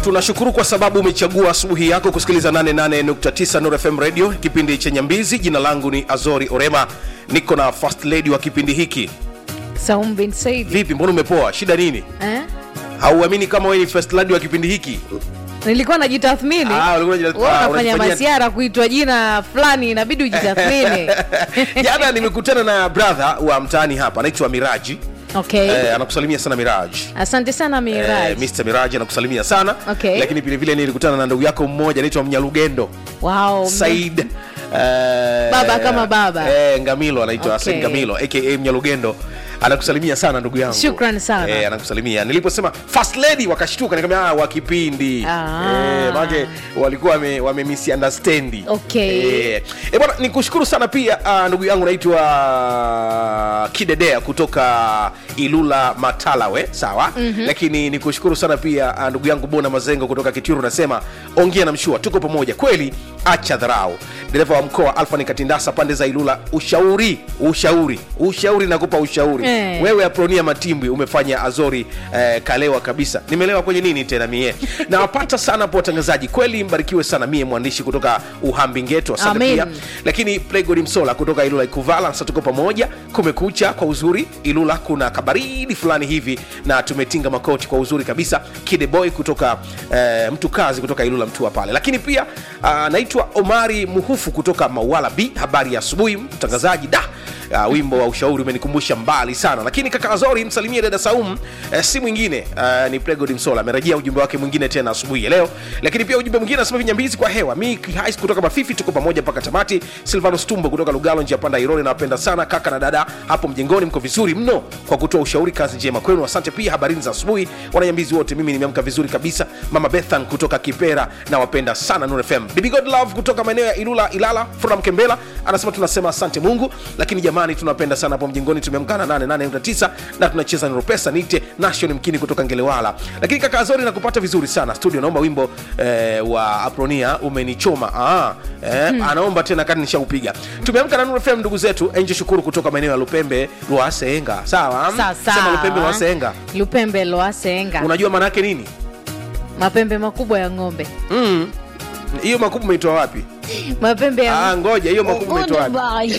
tunashukuru kwa sababu umechagua asubuhi yako kusikiliza 88.9 Nuru FM radio kipindi cha nyambizi jina langu ni azori orema niko na first lady wa kipindi hiki Saum bin Said. vipi mbona umepoa shida nini Eh? hauamini kama wewe ni first lady wa kipindi hiki Nilikuwa najitathmini. Ah, ulikuwa unajitath- Wewe ah, unafanya unajifanyia- masiara kuitwa jina fulani inabidi ujitathmini. jana nimekutana na brother wa mtaani hapa anaitwa miraji Okay. eh, anakusalimia sana miraji Asante sana Eh, Miraj. Mr. Miraji anakusalimia sana Okay. lakini vile vile nilikutana na ndugu yako mmoja anaitwa Mnyalugendo Wow. Said eh, Baba kama baba. eh, Ngamilo anaitwa Okay. Said Ngamilo aka Mnyalugendo anakusalimia sana ndugu yangu Shukrani sana. eh, anakusalimia niliposema first lady wakashtuka nikamwambia ah, wa kipindi Ah. eh, maana walikuwa wame, wame misunderstand Okay. eh, eh, bwana nikushukuru sana pia uh, ndugu yangu naitwa Kidedea kutoka Ilula Matalawe sawa mm-hmm. lakini nikushukuru sana pia uh, ndugu yangu Bona Mazengo kutoka Kitiru nasema ongea na mshua tuko pamoja kweli acha dharau dereva wa mkoa Alfa Nikatindasa pande za Ilula ushauri ushauri ushauri nakupa ushauri Eh. wewe Apronia Matimbwi umefanya Azori eh, kalewa kabisa nimelewa kwenye nini tena mie nawapata sana hapo watangazaji kweli mbarikiwe sana mie mwandishi kutoka Uhambingeto asante Amen. pia lakini Playgod Msola kutoka Ilula Ikuvala sasa tuko pamoja kumekucha kwa uzuri Ilula kuna kabaridi fulani hivi na tumetinga makoti kwa uzuri kabisa Kide Boy kutoka eh, mtu kazi kutoka Ilula Mtua pale lakini pia ah, naitwa Omari Muhufu kutoka Mawala B habari ya asubuhi mtangazaji da Uh, wimbo wa ushauri umenikumbusha mbali sana lakini kaka azori msalimie dada saum uh, si mwingine uh, ni plegod msola amerejea ujumbe wake mwingine tena asubuhi ya leo lakini pia ujumbe mwingine anasema vinyambizi kwa hewa mi hais kutoka mafifi tuko pamoja mpaka tamati silvano stumbo kutoka lugalo njia panda ironi nawapenda sana kaka na dada hapo mjengoni mko vizuri mno kwa kutoa ushauri kazi njema kwenu asante pia habarini za asubuhi wananyambizi wote mimi nimeamka vizuri kabisa mama bethan kutoka kipera nawapenda sana Nuru fm bibi god love kutoka maeneo ya ilula ilala fura mkembela anasema tunasema asante mungu lakini jamani tunapenda sana hapo mjengoni tumeamkana 88.9 na tunacheza Nuru pesa nite nation mkini kutoka ngelewala lakini kaka azori nakupata vizuri sana studio naomba wimbo eh, wa apronia umenichoma ah, eh, anaomba tena kati nishaupiga tumeamka na Nuru fm ndugu zetu enje shukuru kutoka maeneo ya lupembe lwasenga sawa Sasa. sema lupembe lwasenga Lupembe loasenga. unajua maana yake nini Mapembe makubwa ya ng'ombe. Mm. hiyo makubwa umeitoa wapi Mapembe ya ah, ngoja hiyo makubwa umeitoa wapi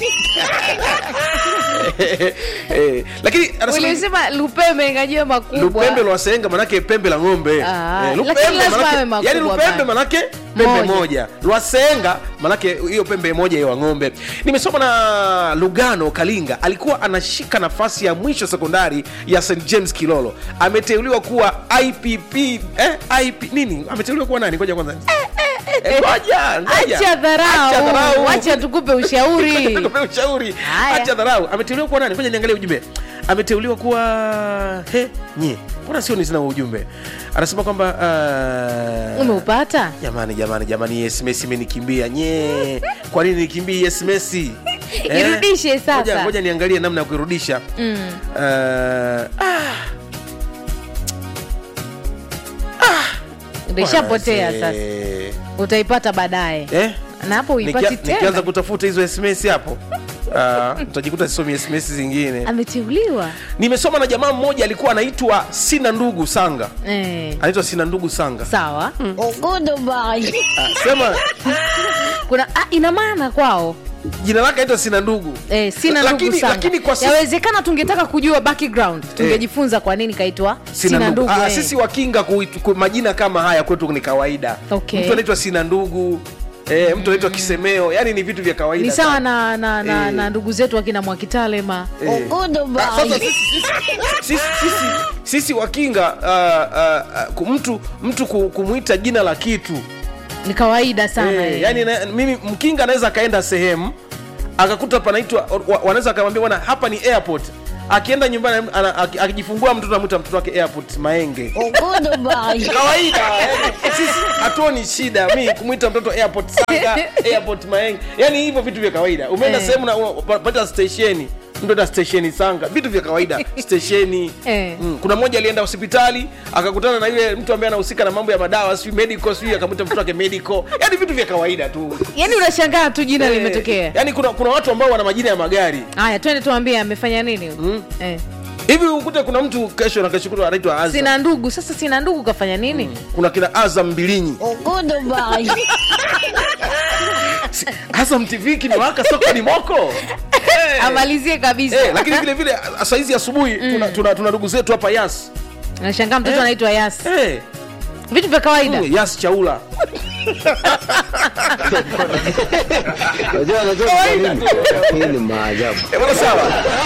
eh, lakini anasema Ulisema lupembe ngajua makubwa. lupembe lwasenga manake pembe la ng'ombe Ah, Eh, lakini lazima manake- awe makubwa yani lupembe bana. manake pembe Moja. moja, lwasenga manake hiyo pembe moja ya ng'ombe nimesoma na lugano kalinga alikuwa anashika nafasi ya mwisho sekondari ya st james kilolo ameteuliwa kuwa ipp eh, IP, nini ameteuliwa kuwa nani ngoja kwanza Eh, ngoja ngoja Acha Acha dharau. dharau. Acha tukupe ushauri. Tukupe ushauri Haya. acha dharau ameteuliwa kuwa nani ngoja niangalie ujumbe ameteuliwa kuwa he nye mbona sio nisina ujumbe anasema kwamba uh... Umeupata? jamani jamani jamani hii sms imenikimbia nye kwa nini nikimbie hii sms Eh? Irudishe sasa. Ngoja- ngoja niangalie namna ya kuirudisha Mm. uh, ah. Ndishapotea Bwana, sasa. eh. Utaipata baadaye. eh? Na hapo uipati Nikia- nikianza tena. kutafuta hizo sms hapo uh, utajikuta sisomi sms zingine Ameteuliwa. nimesoma na jamaa mmoja alikuwa anaitwa sina ndugu sanga Eh. anaitwa sina ndugu sanga Sawa. Ah, sema Kuna ah, ina maana kwao. jina lake anaitwa sina ndugu Eh, sina Lakini- ndugu sana. lakini kwa sisi- Yawezekana tungetaka kujua background. Tungejifunza kwa nini kaitwa sina, ndugu. Ah, eh. sisi wakinga kuitu- ku, majina kama haya kwetu ni kawaida Okay. mtu anaitwa sina ndugu eh, mtu anaitwa kisemeo yani ni vitu vya kawaida ni sawa sana. na, na, na, Eh. na ndugu zetu wakina Mwakitalema. Eh. Ah, sasa sisi, sisi, sisi, sisi, sisi wakinga uh, uh, uh, mtu mtu ku- kumwita jina la kitu Ni kawaida sana. Eh, eh. yani na, mimi mkinga anaweza akaenda sehemu akakuta panaitwa wa- wanaweza akamwambia bwana hapa ni airport akienda nyumbani ana- aki- akijifungua mtoto anamwita mtoto wake airport maenge kawaida yani, sisi hatuoni shida mi kumwita mtoto airport sanga airport maenge yani hivyo vitu vya kawaida umeenda Eh. sehemu na pata stesheni mtu enda stesheni sanga vitu vya kawaida stesheni Eh. mm. kuna mmoja alienda hospitali akakutana na yule mtu ambaye anahusika na mambo ya madawa sijui medical sijui akamwita mtoto wake medical yani vitu vya kawaida tu Yaani unashangaa tu jina Eh, limetokea. yani kuna, kuna watu ambao wana majina ya magari Haya, twende tuambie amefanya nini? Mm. Eh. hivi ukute kuna mtu kesho na kesho kutwa anaitwa azam sina ndugu sasa sina ndugu kafanya nini kuna kina azam mbilinyi Si- azam tv kimewaka soko ni moko Eh. amalizie kabisa Eh, lakini vile vile a- saizi asubuhi tuna, tuna, tuna ndugu zetu hapa yas nashangaa mtoto Eh. anaitwa yas Eh, vitu vya kawaida mm, yas chaula Unajua unajua kwa nini? Hii ni maajabu. Eh, bwana sawa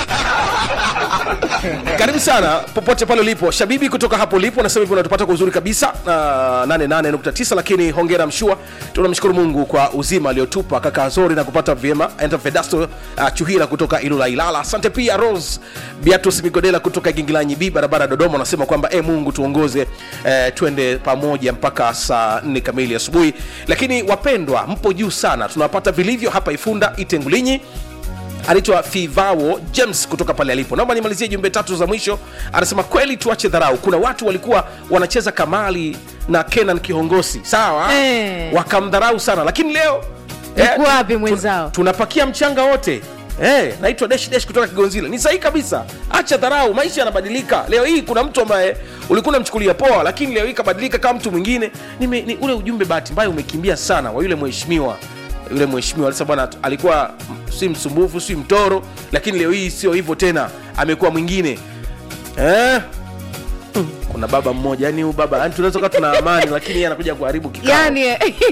karibu sana popote pale ulipo shabibi kutoka hapo ulipo nasema hivyo unatupata kwa uzuri kabisa na 88.9 lakini hongera mshua tunamshukuru mungu kwa uzima aliotupa kaka azori na kupata vyema enda fedasto uh, chuhila kutoka ilula ilala asante pia rose biatus migodela kutoka gingilanyi b barabara dodoma anasema kwamba e mungu tuongoze eh, twende pamoja mpaka saa 4 kamili asubuhi lakini wapendwa mpo juu sana tunawapata vilivyo hapa ifunda itengulinyi anaitwa fivao james kutoka pale alipo naomba nimalizie jumbe tatu za mwisho anasema kweli tuache dharau kuna watu walikuwa wanacheza kamali na kenan kihongosi sawa Eh. wakamdharau sana lakini leo Yuko wapi tu- mwenzao? tunapakia mchanga wote Eh, naitwa desh desh kutoka kigonzila ni sahihi kabisa acha dharau maisha yanabadilika leo hii kuna mtu ambaye ulikuwa unamchukulia poa lakini leo hii kabadilika kama mtu mwingine Nime, ni ule ujumbe bahati mbaya umekimbia sana wa yule mheshimiwa yule mheshimiwa alisa bwana alikuwa m- si msumbufu si mtoro lakini leo hii sio hivyo tena amekuwa mwingine eh? Mm, kuna baba mmoja yani huyu baba yani tunaweza kuwa tuna amani lakini yeye anakuja kuharibu kikao yani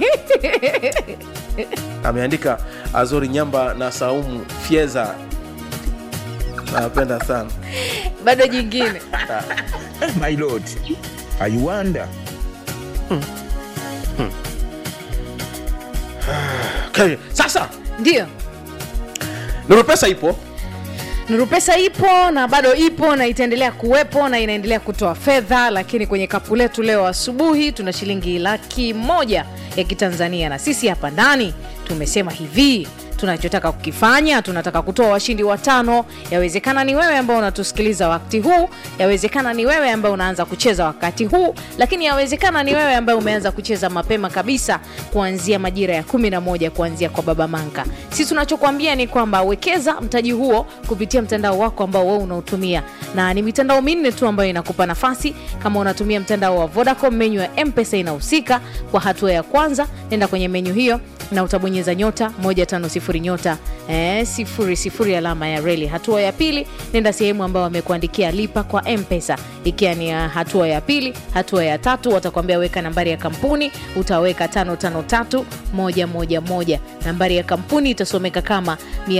ameandika azori nyamba na saumu fyeza nawapenda sana bado jingine My lord, I wonder. okay. sasa ndio nuru pesa ipo Nuru Pesa ipo na bado ipo na itaendelea kuwepo na inaendelea kutoa fedha, lakini kwenye kapu letu leo asubuhi tuna shilingi laki moja ya Kitanzania, na sisi hapa ndani tumesema hivi tunachotaka kukifanya tunataka kutoa washindi watano yawezekana ni wewe ambao unatusikiliza wakati huu yawezekana ni wewe ambao unaanza kucheza wakati huu lakini yawezekana ni wewe ambaye umeanza kucheza mapema kabisa kuanzia majira ya 11 kuanzia kwa baba manka sisi tunachokwambia ni kwamba wekeza mtaji huo kupitia mtandao wako ambao wewe unautumia na ni mitandao minne tu ambayo inakupa nafasi kama unatumia mtandao wa vodacom menyu ya mpesa inahusika kwa hatua ya kwanza nenda kwenye menyu hiyo na utabonyeza nyota 150 nyota eh, sifuri sifuri alama ya reli hatua ya pili nenda sehemu ambayo wamekuandikia lipa kwa mpesa ikiwa ni ya hatua ya pili hatua ya tatu watakwambia weka nambari ya kampuni utaweka 553111 nambari ya kampuni itasomeka kama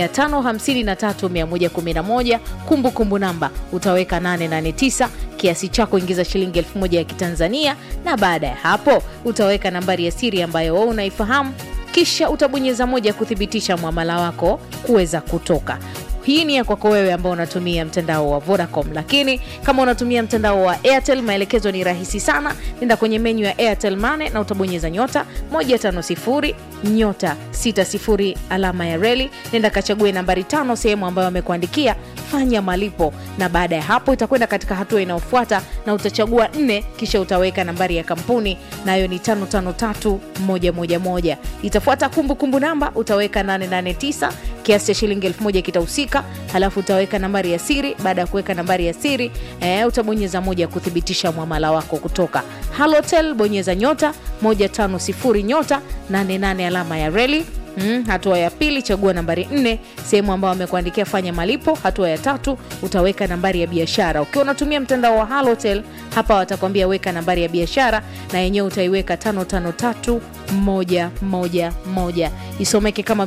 553111 kumbukumbu namba utaweka 889 kiasi chako ingiza shilingi 1000 ya kitanzania na baada ya hapo utaweka nambari ya siri ambayo wewe unaifahamu kisha utabonyeza moja kuthibitisha mwamala wako kuweza kutoka hii ni ya kwako wewe ambao unatumia mtandao wa vodacom lakini kama unatumia mtandao wa airtel maelekezo ni rahisi sana nenda kwenye menyu ya airtel mane na utabonyeza nyota 150 nyota 60 alama ya reli nenda kachague nambari tano sehemu ambayo amekuandikia fanya malipo na baada ya hapo itakwenda katika hatua inayofuata na utachagua nne kisha utaweka nambari ya kampuni nayo ni 553111 itafuata kumbukumbu namba utaweka 889 kiasi cha shilingi 1000 kitahusika halafu utaweka nambari ya siri baada ya kuweka nambari ya siri eh, utabonyeza moja kuthibitisha mwamala wako kutoka halotel bonyeza nyota 150 nyota 88 alama ya reli Mm, hatua ya pili chagua nambari nne sehemu ambayo amekuandikia fanya malipo hatua ya tatu utaweka nambari ya biashara ukiwa unatumia mtandao wa halotel hapa watakwambia weka nambari ya biashara na yenyewe utaiweka 553111 isomeke kama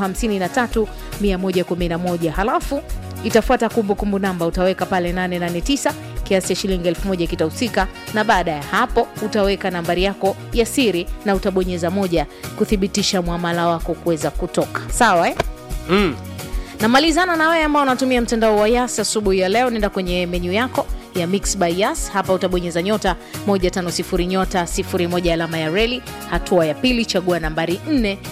553111 halafu itafuata kumbukumbu namba utaweka pale 889 kiasi cha shilingi 1000 kitahusika na baada ya hapo utaweka nambari yako ya siri na utabonyeza moja kuthibitisha mwamala wako kuweza kutoka sawa eh? mm. namalizana na wewe ambao unatumia mtandao wa yas asubuhi ya leo nenda kwenye menyu yako ya mix by yas hapa utabonyeza nyota 150 nyota 01 alama ya reli hatua ya pili chagua nambari 4